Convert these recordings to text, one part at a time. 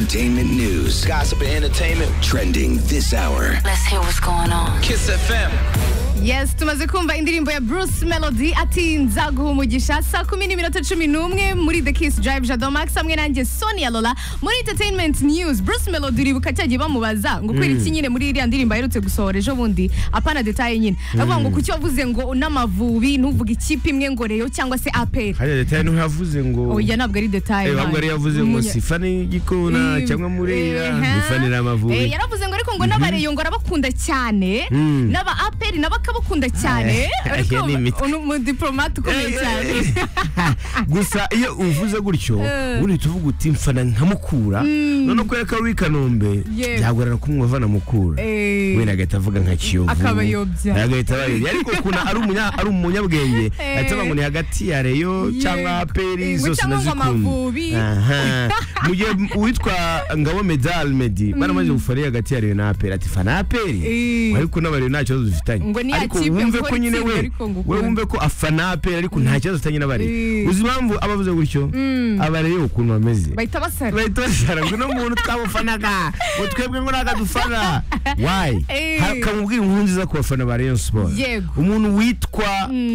Entertainment news. Gossip and entertainment. Trending this hour. Let's hear what's going on. Kiss FM. yes tumaze kumva indirimbo ya bruce melody ati nzaguha umugisha saa kumi n'iminota cumi n'umwe muri the kiss drive jado max hamwe nanjye sonia lola muri entertainment news bruce melody uribuka cyagiye bamubaza ngo kubera iki nyine muri iriya ndirimbo aherutse gusohora ejo bundi apana detaye nyine avuga ngo kuki wavuze ngo n'amavubi ntuvuge ikipe imwe ngo reyo cyangwa se aperi hariya leta ya ntiyavuze ngo oya ntabwo ari detaye Eh, ahubwo yari yavuze ngo Munya- sifane igikona Mm. cyangwa murera Eh, mufanira eh, amavubi yaravuze ngo ariko ngo n'abareyo ngo arabakunda cyane Mm. n'aba aperi nabo akabakunda cyane Ah, ariko iyo ni imitwe. unu- umudipolomate ukomeye Eh, eh, cyane gusa iyo uvuze gutyo Eh. ubundi tuvuga uti mfana nkamukura none kubera ko ari uw'i kanombe Yewe. byagorana kumwumva vanamukura Eh, wenda agahita avuga nka kiyovu Akabayobya. agahita abayobya ariko ukuntu ari umunya- ari umunyabwenge Eh. ahita avuga ngo ni hagati ya reyo Yego. cyangwa aperi Ngo zose cyangwa ngo ndazikunda Amavubi. Aha. mu gihe uwitwa ngabo medal medi baramaze gufariya hagati ya reyo na aperi ati fana aperi Eh. ariko n'abareyo nta kibazo dufitanye Ngo ni ya ariko kipe wumve nkora ko nyine itsinda we ariko ngukunda. we wumve ko afana aperi ariko nta kibazo dufitanye n'abareyo Eh. uzi impamvu abavuze gutyo abareyo ukuntu bameze bahita basara bahita basara ngo uno muntu twamufanaga ngo twebwe ngo ntabwo dufana wayi Eh. kamubwira inkuru nziza ku bafana ba rayon siporo Yego. umuntu witwa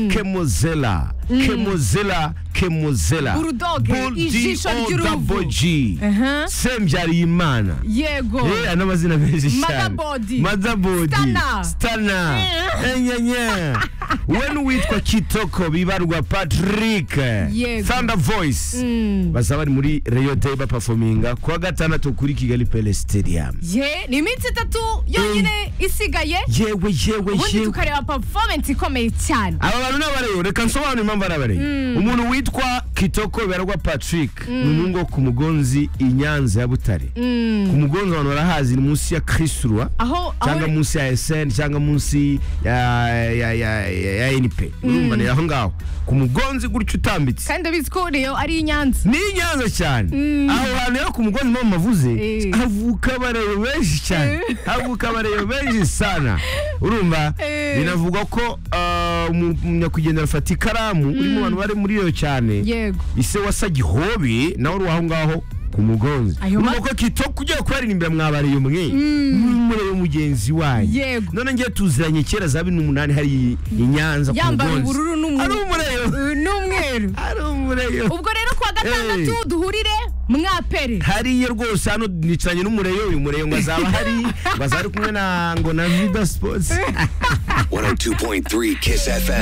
kemozela kemozela kemozela Bulldog, ijisho ry'uruvu. boji Aha. sembyariyimana yego Eh, n'amazina menshi cyane Madabodi. madabodi Stana. stana enyenya we n'uwitwa kitoko bibarwa patrick Yego. thunder voice bazaba bari muri reyo day bapafominga kuwa gatandatu kuri kigali pele stadium ye ni iminsi itatu yonyine isigaye yewe yewe ubundi yewe tukareba performance ikomeye cyane aba bantu ni abareyo reka nsobanure impamvu ari abareyo umuntu witwa kitoko bibarwa patrick ni umuhungu wo ku mugonzi i nyanza ya butare ku mugonzi abantu barahazi ni munsi ya krisurwa aho cyangwa aho munsi ya SN cyangwa munsi ya ya ya ya NP urumva ni aho ngaho ku mugonzi gutyo utambitse kandi abizi ko reyo ari i nyanza ni inyanza cyane aho hantu rero ku mugozi mpamvu mavuze Eh. havuka abarero benshi cyane Eh. havuka abarero benshi sana urumva Eh. binavugwa ko ah, umu- umunyakugendera afata ikaramu uri mu bantu bari muri iyo cyane yego ise wasa gihobi nawe uri aho ngaho ku mugonzi Ayo ma- nuko kitoko ugiye kubaririmbira mwabariye umwe n'umurebe mugenzi wanyu Yego. none ngiye tuziranye kera za bibiri n'umunani hari i- i Nyanza ku Yambara mugonzi ubururu n'umu- ari umurebe Eh, n'umweru ari umurebe ubwo rero kuwa gatandatu Eh. duhurire mwapere hariya rwose hano nicaranye n'umureyo uyu mureyo ngo azaba hari ngo azaba ari kumwe na ngo na vida sports 102.3 Kiss FM.